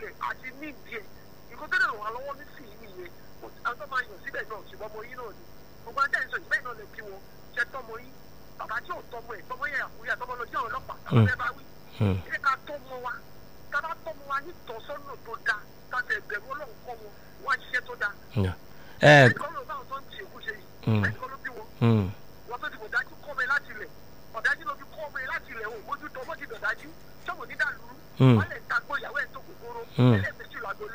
ẹ̀ àti nídìí ẹ̀ nǹkan tó lè ràn wá lọ́wọ́ nísìnyí nìyẹn àwọn tó máa yàn síbẹ̀ náà ṣùgbọ́n ọmọ yín náà ni gbogbo ajá ìsọ̀ ìbẹ́ẹ̀ náà lè kí wọn ṣe tọmọ yín bàbá tí ò tọmọ ẹ̀ tọmọ yẹn àkúrẹ́ àtọmọ lọ sí àwọn ọlọ́pàá tàbí ẹ bá wí ilé ká tọmọ wa ká bá tọmọ wa ní ìtọ́sọ́nà tó dáa ká tẹ̀ bẹ̀rù ọlọ́run kọ́ wọn wá ṣiṣẹ́ tó dáa ẹ ẹnìkan ló bá àwọn tó ń tì èkú ṣe yìí ẹnìkan ló bí wọn wọn tó ti bò dájú kọ́ mi láti ilẹ̀ ọ̀dájú ló fi kọ́ mi láti ilẹ̀ òun mójú tó mọ́tì dọ̀dájú sọ́wọ́n ní dàlúrú wọ́n lè ta gbọ́ ìyàwó ẹ̀ tó kòkòrò ẹlẹ́ẹ̀mẹ́sì làgbọ́lé.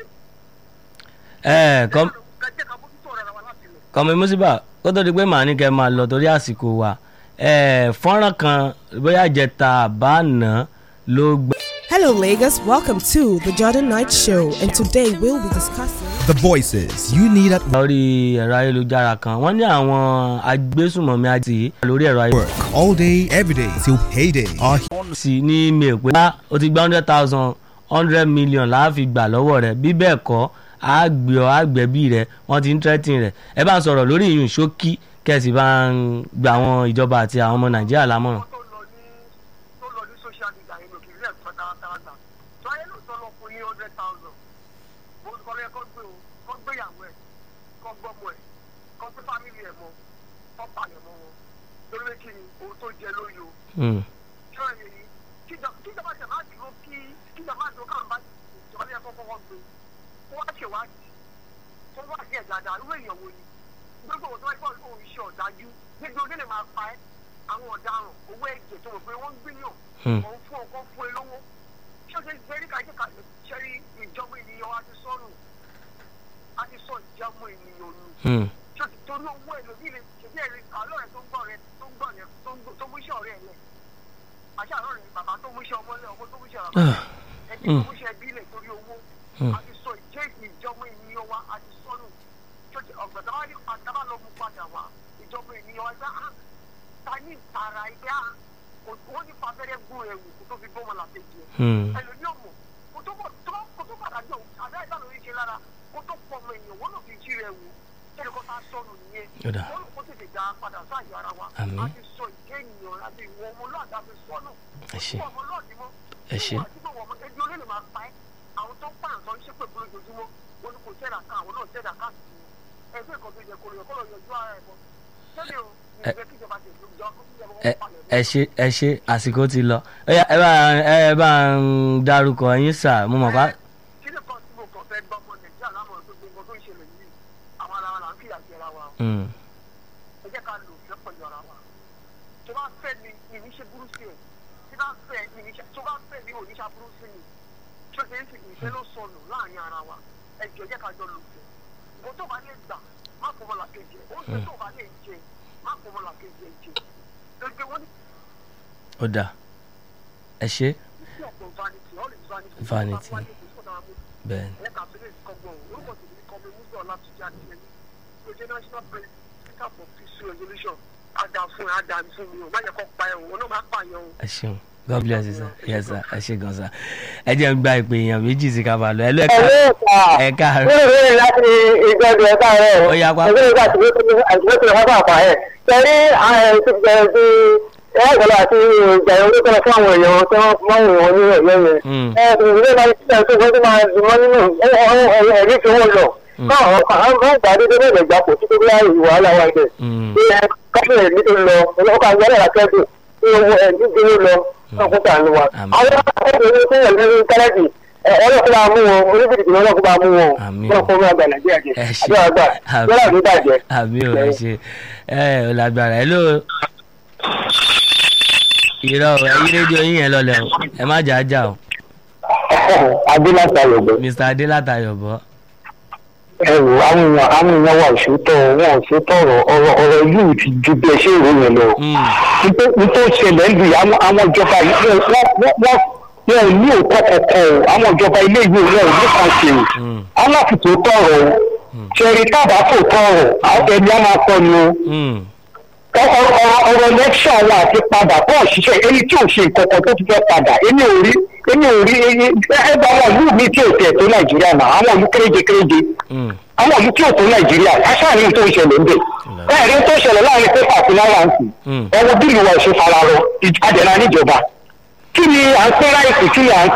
ẹ kọ́ kẹjẹ ká mójútó ọ̀rọ̀ wa láti ilẹ̀. kọ́mi mùsíbà kó tó di pé màá ní kẹ́ máa lọ torí àsìkò wa ẹ fọ́nrán kan bóyá jẹta àbáàná ló gbẹ. Hello, Lagos. Welcome to the Jordan Night Show, and today we'll be discussing. The voices you need at lórí ẹ̀rọ ayélujára kan wọ́n ní àwọn agbésùmọ̀mí àti lórí ẹ̀rọ ayélujára work all day, every day till payday. Our sí ní email pé bá o ti gba hundred thousand hundred million la fi gbà lọ́wọ́ rẹ̀ bí bẹ́ẹ̀ kọ́ á gbé ọ á gbẹ̀bí rẹ̀ wọ́n ti ń tẹ́tìn rẹ̀ ẹ bá ń sọ̀rọ̀ lórí ìyún ṣókí kẹ̀sì bá ń gba àwọn ìjọba àti àwọn ọmọ nàìjíríà lámọ̀ràn. tó lọ ní tó lọ ní social media yẹn lòkè ilé ẹ̀kọ́ tààtàrà gbà tó ayé ló sọ lọ fún ní hundred thousand mo kọ́ lẹ́ kọ́ gbé o kọ́ gbéyàwó ẹ̀ kọ́ gbọ́mọ ẹ̀ kọ́ gbé fámìlì ẹ̀ mọ́ kọ́ palẹ̀ mọ́ wọn torí pé kí ni ohun tó jẹ lóye o Hmm. ṣọ́ ẹ̀ yìí kíjọba tẹ̀ máa dúró kí kíjọba máa dúró káwọn bá ìjọba ní ẹ̀kọ́ kọ́kọ́ gbé kó wá ṣèwádìí kó wá sí ẹ̀ dáadáa irú èèyàn wo ni gbogbo òun tó wáyé bọ́ọ̀lù òun iṣẹ́ ọ̀dájú gbogbo onílé máa pa ẹ́ àwọn ọ̀daràn owó ẹ̀jẹ̀ tó mọ̀ pé wọ́n ń gbìyàn Hmm. òun fún ọkọ fún ẹ lówó ṣé o ṣe ṣẹ́rí ká jẹ́ ká ṣẹ́rí ìjọba ènìyàn wa ti sọ́nù a ti sọ ìjọba ènìyàn nù Hmm. ṣé o ti torí owó ẹ lòdì lè ṣèbí ẹ̀rí àlọ́ rẹ tó ń gbọ́ rẹ tó ń gbọ́ rẹ tó ń gbọ́- tó mú iṣẹ́ ọ̀rẹ́ ẹ̀ lẹ̀ àṣà àlọ́ rẹ bàbá tó mú iṣẹ́ ọmọ lẹ̀ ọmọ tó mú iṣẹ́ ọ̀rẹ́ Ah. ẹbí tó mú iṣẹ́ ẹbí lẹ̀ torí owó Hmm. a ti sọ ìjẹ́ ìjọba ènìyàn wa a ti sọ́nù ṣé o ti ọ̀gbẹ̀dá wa ní padà bá lọ mú padà wá ìjọba ènìyàn wa gbá ah ta ní ìtara ẹgbẹ́ ah wọ́n ní fàbẹ́rẹ́ gún ẹ̀wù kó tó fi bọ́ wọn làkejì ẹ̀ Hmm. ẹlòmíì ọmọ kó tó bọ̀ tó kó tó padà jọ àbẹ́ ìbá lórí ṣe lára kó tó pọ̀ ọmọ èèyàn wọ́n lò fi jí rẹ̀ wò kẹ́ni kó tá sọnù nìyẹn Ó dà. wọ́n lò kó tètè dá padà sáàyè ara wa Àmín. a ti sọ ìjẹ́ ènìyàn àti ìwọ ọmọlúwàdà fi sọ́nù Ẹ ṣé. ìwọ ọmọlúwàdì mọ́ Ẹ ṣé. ìwọ àti ìwọ ọmọ ẹbí olóòlù máa pa ẹ́ àwọn tó ń pààyàn tó ń ṣépè fún lójoojúmọ́ wọn ni kò tẹ́lá ká àwọn náà tẹ́lá ká sí i ẹgbẹ́ ìkan tó yẹ kó lọ yẹ kó lọ yọjú ara ẹ̀ mọ́ sẹ́ni o ìgbẹ́ kíjọba ti ìjọba kó kíjọba ẹ wọn palẹ̀ ẹ ṣe ẹ ṣe àsìkò ti lọ Ó yá, ẹ bá ẹ bá ń darúkọ yín sà mo mọ̀ pa. kí ni kan tí mo kàn fẹ́ gbọ́ ọmọ nàìjíríà lámọ̀ tó gbogbo tó ń ṣẹlẹ̀ yìí àwọn ara wa là ń fìyà jẹra wa Hmm. ẹ jẹ́ ká lò fẹ́ pẹ̀lú ara wa tó bá fẹ́ mi mi ní ṣe burú sí ẹ̀ tí bá fẹ́ mi ní ṣe tó bá fẹ́ mi ò ní ṣe burú sí mi tó ṣe ń fi ìfẹ́ ló sọnù láàrin ara wa ẹ jọ jẹ́ ká jọ lò fẹ́ ìbò tó bá lè gbà má kó mọ́ làkejì ẹ̀ ó ṣe tó bá lè jẹ má kó mọ́ làkejì ẹ̀ jẹ gbogbo wọn ní ó dà ẹ ṣe sí ọ̀pọ̀ vanity all is vanity Vanity. bẹ́ẹ̀ ni. ẹ̀ka àbílẹ̀ ìkọgbọ̀n orúkọ tèmi ní kọ́mi musa ọlátúnjì àdìyẹmí lójú national president for peace resolution ada fún ẹ ada fún mi o má yẹ kó pa ẹ o wọn náà má pààyàn o. ẹ ṣeun god bless you sir yes sir ẹ ṣe gan sir ẹ jẹ́ ń gba ìpè èèyàn méjì sí ká bá lọ ẹ lọ ẹ ká ẹ káàárọ̀ Béèrè láti ìjọba ẹ̀ka rẹ̀. Ó yá, wá. Ẹgbẹ́ ìgbà tí wọ́n ti wọ́n pàpà ẹ̀. Sẹ́rí ẹ̀ẹ́dọ̀lá àti ìjà ìwé tọ́lá fún àwọn èèyàn tí wọ́n máa ń wọ̀n ní ẹ̀yẹ́ yẹn. Hmm. Ẹ̀ẹ́dọ̀lá máa ń ṣiṣẹ́ tó gbọ́dọ̀ máa dùn mọ́ nínú ẹ̀rí tí wọ́n lọ. Káwọn àwọn kan gbà dédé bẹ́ẹ̀ lẹ́gbàá kò tí tó bí láàyè wàhálà wa ibẹ̀. Hmm. Ilẹ̀ káfíń ẹ̀rí tó lọ, ọkọ̀ àgbẹ̀rẹ̀ àkẹ́kọ̀ọ́ tí owó ẹ̀rí tó lọ ọkùnrin àánú wa. Àmín. Àwọn akẹ́kọ̀ọ́ tó yẹ lórí kálẹ́jì ọlọ́kùnrin bá mú wọn orílẹ̀-èdè tí ọlọ́kùnrin bá mú wọn Àmín. ọlọ́kùnrin bá gbà nàìjíríà jẹ ẹ ṣe àdúrà gbà yọlá mi bàjẹ́. àbí ò ẹ ṣe ẹ ò lágbára ẹ ló irọ́ o, ẹyí rédíò yín yẹn lọlẹ̀ o ẹ má jà á jà o adélàtà yọ̀gbọ́ mr adélátayọ̀bọ ẹ wò àwọn èèyàn àwọn èèyàn wà òṣètò wọn òṣètò ọ̀rọ̀ ọ̀rọ̀ ọ̀rọ̀ yìí ti ju bí ẹ ṣe ń ròyìn lọ. nítorí ṣẹlẹ̀ ń lu àwọn àwọn ìjọba yìí wọ́n wọ́n wọ́n wọn ò ní òótọ́ kankan o àwọn ìjọba ilé ìwé wọn ò ní kan ṣe o aláfitò tọrọ o ṣẹ̀rí tábà fò tọrọ àwọn ẹni á máa kọ́ ni o ọ̀rọ̀ lẹ́kṣọ̀ wa àti padà bọ́ òṣìṣẹ́ èyí tí ò ṣe nǹkan kan tó ti fẹ́ padà èmi ò rí èmi ò rí ẹgbẹ́ àwọn ìlú mi tí ò tẹ̀ tó nàìjíríà náà àwọn ìlú kéréje kéréje àwọn ìlú tí ò tó nàìjíríà aṣáájú tó ń ṣẹlẹ̀ ń bẹ̀ bẹ́ẹ̀ ni tó ń ṣẹlẹ̀ láàrin pépà àti náírà-ǹsì ẹ̀wọ̀n bílù wa ò ṣe fara rọ àdẹ̀nà níjọba kí ni à ń pín láìsí kí ni à ń